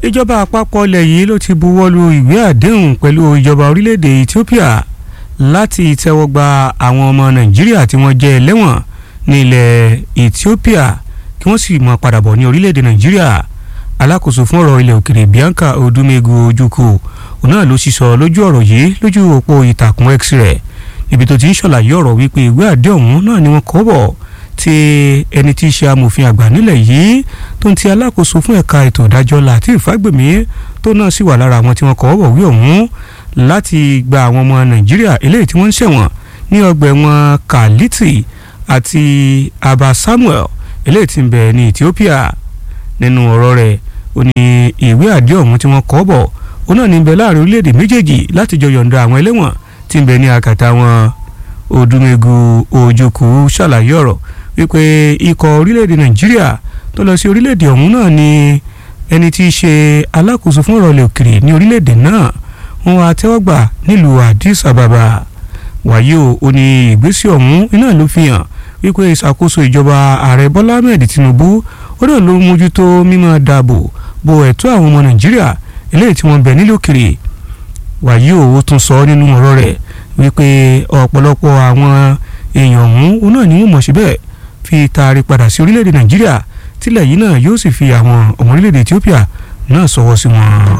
ìjọba àpapọ̀ ilẹ̀ yìí ló ti buwọ́ lu ìwé àdéhùn pẹ̀lú ìjọba orílẹ̀-èdè Ethiopia láti tẹ́wọ́ gba àwọn ọmọ Nàìjíríà tí wọ́n jẹ́ ẹlẹ́wọ̀n ní ilẹ̀ Ethiopia kí wọ́n sì máa padà bọ̀ ní orílẹ̀-èdè Nàìjíríà alákòóso fún ọ̀rọ̀ ilẹ̀ òkèrè Bianca Odumegu Ojukwu òun náà ló sísọ lójú ọ̀rọ̀ yìí lójú òpó ìtàkùn X rẹ̀ níbi tó ti ń ṣàlàyé ọ̀rọ̀ wípé ìwé àdéhùn náà ni wọ́n kọ́ bọ̀ tí ẹni tí í ṣe amòfin àgbà nílẹ̀ yìí tó ń ti alákòóso fún ẹ̀ka ètò ìdájọ́ Lateef Fagbemi tó náà sì wà lára àwọn tí wọ́n kọ́ bọ̀ wí ọ̀hún láti gba àwọn ọmọ Nàìjíríà eléyìí tí wọ́n ń ṣẹ̀wọ̀n ní ọgbà ẹ̀wọ̀n Kaliti àti Aba Samuel eléyìí tí ń bẹ ní Ethiopia nínú ọ̀rọ̀ rẹ̀ ó ní ìwé àdéhùn ọ̀hún tí wọ́n kọ́ bọ̀ ó náà ní bẹ láàrin orílẹ̀-èdè méjèèjì láti jọ yọ̀ǹda àwọn ẹlẹ́wọ̀n tí ń bẹ ní akàtà wọn Odumegu Ojukwu ṣàlàyé ọ̀rọ̀ wípé ikọ̀ orílẹ̀-èdè Nàìjíríà tó lọ sí orílẹ̀-èdè ọ̀hún náà ni ẹni tí í ṣe alákòóso fún ọ̀rọ̀ ilẹ̀ òkèrè ní orílẹ̀-èdè náà wọ́n wá tẹ́wọ́gbà nílùú Addis Ababa wàyí o ó ní ìgbésẹ̀ ọ̀hún iná ló fi hàn wípé ìṣàkóso ìjọba ààrẹ Bọ́lá Ahmed Tinubu ó náà ló mójútó mímọ́ dáàbò bo ẹ̀tọ́ àwọn ọmọ Nàìjíríà eléyìí tí wọ́n bẹ̀ nílò òkèrè wàyí o ó tún sọ nínú ọ̀rọ̀ rẹ̀ wípé ọ̀pọ̀lọpọ̀ àwọn èèyàn ọ̀hún náà ni wọ́n mọ̀ síbẹ̀ fi taari padà sí orílẹ̀-èdè Nàìjíríà tílẹ̀ yìí náà yóò sì fi àwọn ọmọ orílẹ̀-èdè Ethiopia náà sọwọ́ sí wọn.